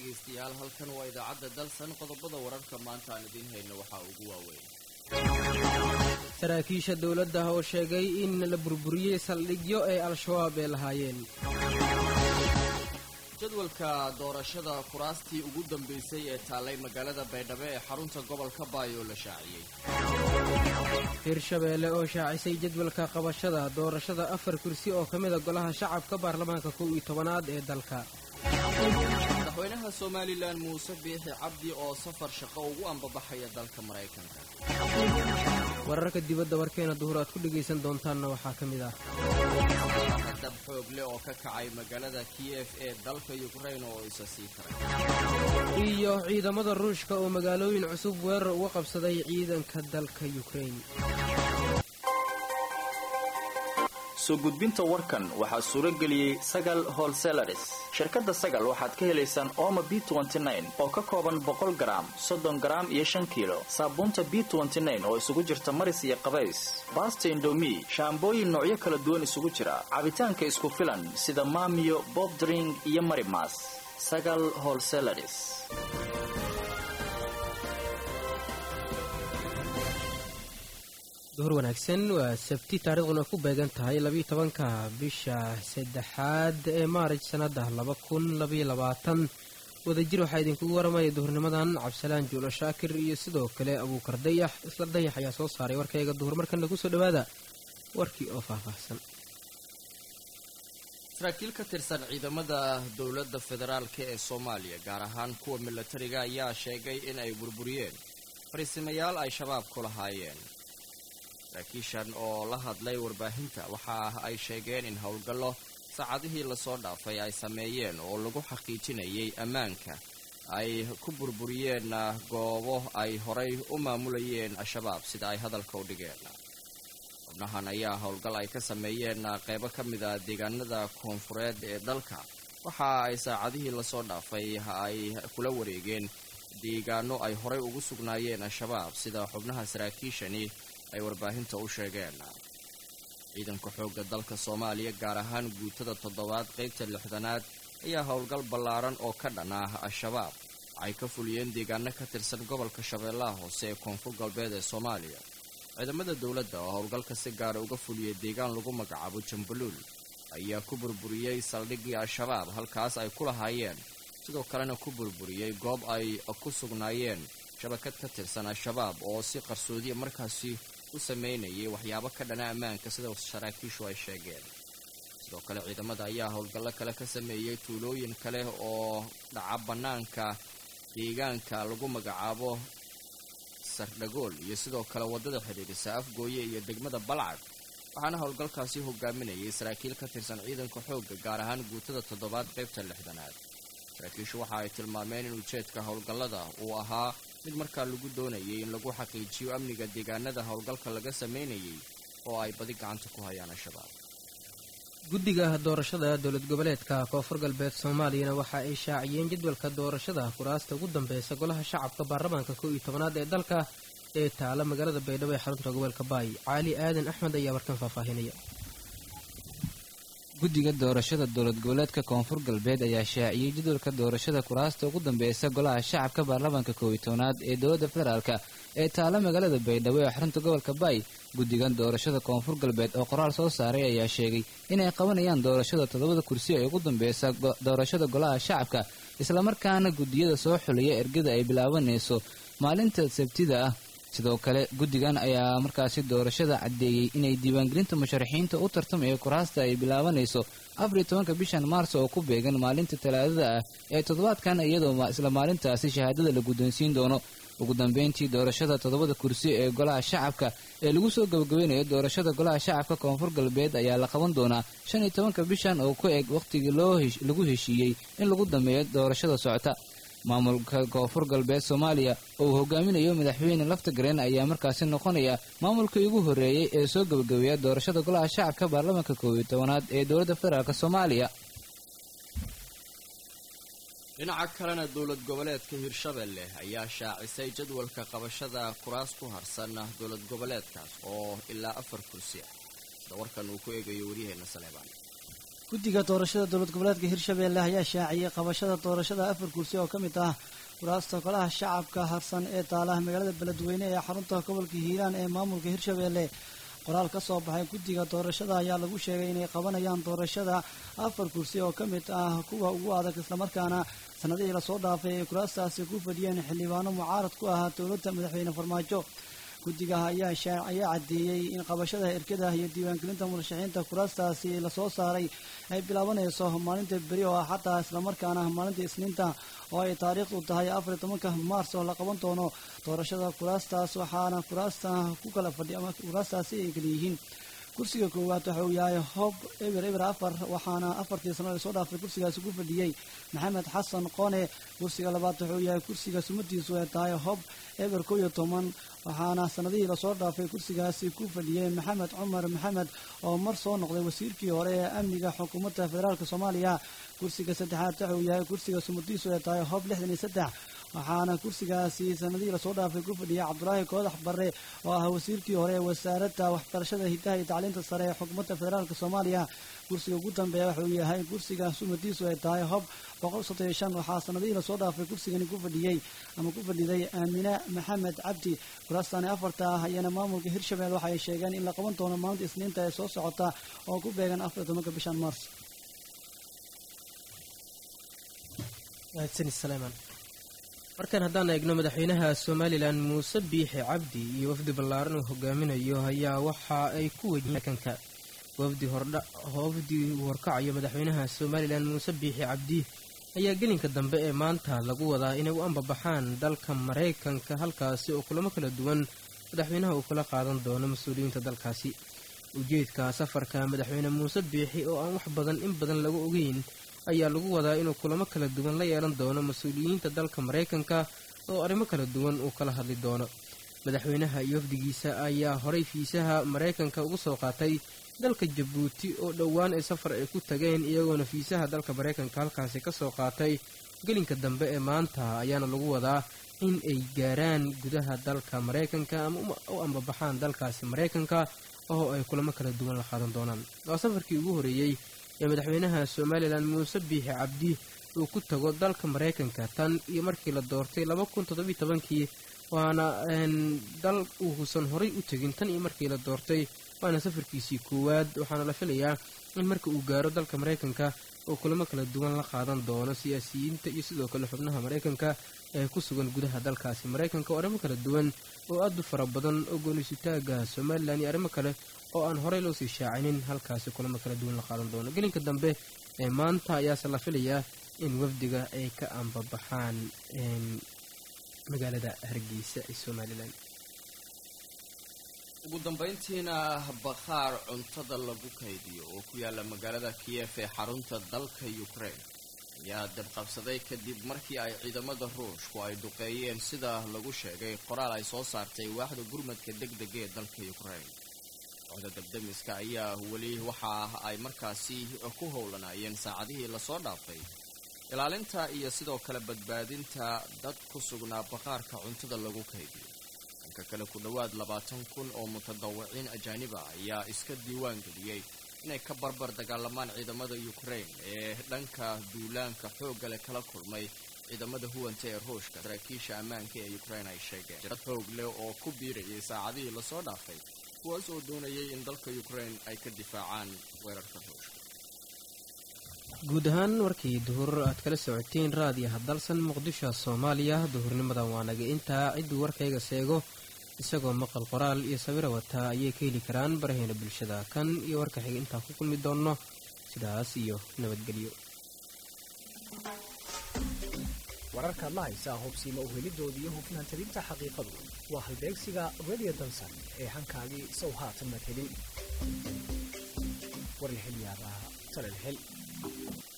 dhegaystayaal halkan waa idaacadda dalsan qodobada wararka maanta aan idiin hayno waxaa ugu waaweyn saraakiisha dowladda oo sheegay in la burburiyey saldhigyo ay al-shabaab ee lahaayeen jadwalka doorashada kuraastii ugu dambaysay ee taallay magaalada baydhabo ee xarunta gobolka baayoo la shaaciyey hirshabeelle oo shaacisay jadwalka qabashada doorashada afar kursi oo ka mida golaha shacabka baarlamaanka kow iyo tobanaad ee dalka madaxweynaha somalilan muuse biixi cabdi oo safar shaqo ugu ambabaxaya dalka maraykanka wararka dibadda warkeena duhur aad ku dhegaysan doontaanna waxaa ka mid ah dab xoog leh oo ka kacay magaalada kiyef ee dalka yukrain oo isa sii karay iyo ciidamada ruushka oo magaalooyin cusub weerar uga qabsaday ciidanka dalka yukrain soo gudbinta warkan waxaa suuro geliyey sagal holselaris shirkadda sagal waxaad ka helaysaan ooma b oo ka kooban boqol garaam soddon garaam iyo shan kiilo saabuunta b oo isugu jirta maris iyo qabays baasta indomi shaambooyin noocyo kala duwan isugu jira cabitaanka isku filan sida maamiyo bobdring iyo marimas sagal holselaris duhur wanaagsan waa sabti taariikhduna ku beegan tahay labiiyo tobanka bisha saddexaad ee maarij sannada laba kun labaiyo labaatan wadajir waxaa idinkugu waramaya duhurnimadan cabdisalaan juulo shaakir iyo sidoo kale abuukar dayax isla dayax ayaa soo saaray warkayga duhur markana kusoo dhawaada warkii oo faahfaahsan saraakiil ka tirsan ciidamada dowladda federaalk ee soomaaliya gaar ahaan kuwa milatariga ayaa sheegay in ay burburiyeen fariisimayaal ay shabaab ku lahaayeen saraakiishan oo la hadlay warbaahinta waxa ay sheegeen in howlgallo saacadihii lasoo dhaafay ay sameeyeen oo lagu xaqiijinayay ammaanka ay ku burburiyeen goobo ay horay u maamulayeen al-shabaab sida ay hadalka u dhigeen xubnahan ayaa howlgal ay ka sameeyeen qeybo ka mida deegaanada koonfureed ee dalka waxa ay saacadihii lasoo dhaafay ay kula wareegeen deegaano ay horay ugu sugnaayeen al-shabaab sida xubnaha saraakiishani ay warbaahinta u sheegeen ciidanka xoogga dalka soomaaliya gaar ahaan guutada toddobaad qaybta lixdanaad ayaa howlgal ballaaran oo ka dhan ah al-shabaab waxay ka fuliyeen deegaano ka tirsan gobolka shabeellaha hoose ee koonfur galbeed ee soomaaliya ciidamada dowladda oo howlgalka si gaara uga fuliyay deegaan lagu magacaabo jambaluul ayaa ku burburiyey saldhiggii al-shabaab halkaas ay ku lahaayeen sidoo kalena ku burburiyey goob ay ku sugnaayeen shabakad ka tirsan al-shabaab oo si qarsoodiya markaasi u sameynayay waxyaabo ka dhana ammaanka sida saraakiishu ay sheegeen sidoo kale ciidamada ayaa howlgallo kale ka sameeyey tuulooyin kale oo dhaca bannaanka deegaanka lagu magacaabo sardhagool iyo sidoo kale waddada xidhiirisa afgooye iyo degmada balcad waxaana howlgalkaasi hogaaminayay saraakiil ka tirsan ciidanka xoogga gaar ahaan guutada toddobaad qaybta lixdanaad saraakiishu waxa ay tilmaameen in ujeedka howlgallada uu ahaa mid markaa lagu doonayay in lagu xaqiijiyo amniga deegaanada howlgalka laga sameynayay oo ay badi gacanta ku hayaan al-shabaab guddiga doorashada dowlad goboleedka koonfur galbeed soomaaliyana waxa ay shaaciyeen jadwalka doorashada kuraasta ugu dambeysa golaha shacabka baarlamaanka kow iyo tobanaad ee dalka ee taala magaalada baydhabo ee xarunta gobolka baay caali aadan axmed ayaa warkan faahfaahinaya guddiga doorashada dowlad goboleedka koonfur galbeed ayaa shaaciyey jadwalka doorashada kuraasta ugu dambeysa golaha shacabka baarlamaanka kow iyo tobanaad ee dowladda federaalka ee taala magaalada baydhabo ee xarunta gobolka baay guddigan doorashada koonfur galbeed oo qoraal soo saaray ayaa sheegay inay qabanayaan doorashada toddobada kursi ee ugu dambeysa doorashada golaha shacabka islamarkaana guddiyada soo xuliya ergada ay bilaabanayso maalinta sabtida ah sidoo kale guddigan ayaa markaasi doorashada caddeeyey inay diiwaangelinta musharaxiinta u tartamaya kuraasta ay bilaabanayso afariyo tobanka bishan maars oo ku beegan maalinta talaadada ah ee toddobaadkan iyadoo isla maalintaasi shahaadada la guddoonsiin doono ugu dambeyntii doorashada toddobada kursi ee golaha shacabka ee lagu soo gabagabeynayo doorashada golaha shacabka koonfur galbeed ayaa la qaban doonaa shan iyo tobanka bishan oo ku eg wakhtigii lagu heshiiyey in lagu dameeyo doorashada socota maamulka koonfur galbeed soomaaliya oo uu hogaaminayo madaxweyne laftagareen ayaa markaasi noqonaya maamulkii ugu horreeyey ee soo gabagabeeya doorashada golaha shacabka baarlamaanka koob iyo tobanaad ee dowladda federaalk soomaaliya dhinaca kalena dowlad goboleedka hirshabelle ayaa shaacisay jadwalka qabashada kuraas ku harsan dowlad goboleedkaas oo ilaa afar kursi ah sida warkan uu ku eegayo waryaheena saleebaan guddiga doorashada dowlad goboleedka hirshabeelle ayaa shaaciyey qabashada doorashada afar kursi oo ka mid ah kuraasta golaha shacabka harsan ee taalaha magaalada beledweyne ee xarunta gobolka hiiraan ee maamulka hirshabeelle qoraal ka soo baxay guddiga doorashada ayaa lagu sheegay inay qabanayaan doorashada afar kursi oo ka mid ah kuwa ugu adag islamarkaana sanadihii lasoo dhaafay ay kuraastaasi ku fadhiyeen xildhibaano mucaarad ku ahaa dowladda madaxweyne farmaajo guddigaha ayaa ayaa caddeeyey in qabashada erkada iyo diiwaangelinta murashaxiinta kuraastaasi lasoo saaray ay bilaabanayso maalinta beri oo ah xataa islamarkaana maalinta isniinta oo ay taariikhdu tahay afar iyo tobanka maars oo la qaban doono doorashada kuraastaas waxaana kuraasta ku kala fadhi ama kuraastaasi ay kala yihiin kursiga koowaad waxa uu yahay hob eber eber afar waxaana afartii sano lasoo dhaafay kursigaasi ku fadhiyey maxamed xasan qone kursiga labaad wuxuu yahay kursiga sumadiisu ay tahay hob eber kow iyo toban waxaana sanadihii lasoo dhaafay kursigaasi ku fadhiyey maxamed cumar maxamed oo mar soo noqday wasiirkii hore ee amniga xukuumadda federaalk soomaaliya kursiga saddexaad waxa uu yahay kursiga sumadiisu ay tahay hob lixdan iyo saddex waxaana kursigaasi sanadihii lasoo dhaafay ku fadhiyay cabdulaahi koodax barre oo ah wasiirkii hore ee wasaaradda waxbarashada hidaha iyo tacliinta sare ee xukuumadda federaalk soomaaliya kursiga ugu dambeeya wuxuu yahay kursiga sumadiisu ay tahay hob boqol soddon iyo shan waxaa sanadihii lasoo dhaafay kursigani ku fadhiyey ama ku fadhiday aamine maxamed cabdi kuraastani afarta ah ayana maamulka hirshabelle waxa ay sheegeen in la qaban doono maalinta isniinta ee soo socota oo ku beegan afar iyo tobanka bishan maars markan haddaan eegno madaxweynaha somalilan muuse biixi cabdi iyo wafdi ballaaran uu hogaaminayo ayaa waxa ay ku wejiyeen markanka wafdi hordhawafdi uu horkacayo madaxweynaha somalilan muuse biixi cabdi ayaa gelinka dambe ee maanta lagu wadaa inay u ambabaxaan dalka maraykanka halkaasi oo kulamo kala duwan madaxweynaha uu kula qaadan doono mas-uuliyiinta dalkaasi ujeedka safarka madaxweyne muuse biixi oo aan wax badan in badan lagu ogeyn ayaa lagu wadaa inuu kulamo kala duwan la yeelan doono mas-uuliyiinta dalka maraykanka oo arrimo kala duwan uu kala hadli doono madaxweynaha iyo wafdigiisa ayaa horay fiisaha maraykanka ugu soo qaatay dalka jabuuti oo dhowaan ay safar ay ku tageen iyagoona fiisaha dalka maraykanka halkaasi ka soo qaatay gelinka dambe ee maanta ayaana lagu wadaa in ay gaaraan gudaha dalka maraykanka ama u ambabaxaan dalkaasi maraykanka oo ay kulamo kala duwan la qaadan doonaan waa safarkii ugu horeeyey ee madaxweynaha somalilan muuse biixi cabdi uu ku tago dalka maraykanka tan iyo markii la doortay laba kun toddobiyo tobankii waana dal uusan horay u tegin tan iyo markii la doortay waana safarkiisii koowaad waxaana la filayaa in marka uu gaaro dalka maraykanka oo kulamo kala duwan la qaadan doono siyaasiyiinta iyo sidoo kale xubnaha maraykanka ee ku sugan gudaha dalkaasi maraykanka oo arrimo kala duwan oo aad u fara badan oo goonisutaaga somalilan iyo arrimo kale oo aan horey loo sii shaacinin halkaasi kulamo kala duwan la qaadan doono gelinka dambe ee maanta ayaase la filayaa in wafdiga ay ka ambabaxaan magaalada hargeysa ee somalilan ugu dambayntiina bakhaar cuntada lagu kaydiyo oo ku yaala magaalada kiyef ee xarunta dalka ukraine ayaa dabqabsaday kadib markii ay ciidamada ruushku ay duqeeyeen sida lagu sheegay qoraal ay soo saartay waaxda gurmadka deg dega ee dalka ukraine kooxda dabdamiska ayaa weli waxa ay markaasi ku howlanaayeen saacadihii lasoo dhaafay ilaalinta iyo sidoo kale badbaadinta dad ku sugnaa bakhaarka cuntada lagu kaydiyo dhanka kale ku dhowaad labaatan kun oo mutadawiciin ajaaniba ayaa iska diiwaan geliyey inay ka barbar dagaalamaan ciidamada ukraine ee dhanka duulaanka xoogga leh kala kulmay ciidamada huwanta ee ruushka saraakiisha ammaanka ee ukraine ay sheegeen dad xoog leh oo ku biirayay saacadihii lasoo dhaafay kuwaas oo doonayay in dalka ukraine ay ka difaacaan weerarka ruushka guud ahaan warkii duhur aad kala socoteen raadiyaha dalsan muqdisho soomaaliya duhurnimadan waa naga intaa cidduu warkayga seego isagoo maqal qoraal iyo sawiro wataa ayay ka heli karaan baraheena bulshada kan iyo warka xiga intaan ku kulmi doonno sidaas iyo nabadgelyo wararkaad la haysaa hubsiima uhelidooda iyo hufnaan talinta xaqiiqadu waa halbeegsiga radio dalsan ee hankaagii sow haatan mad helin warlixilyaabaa talal hel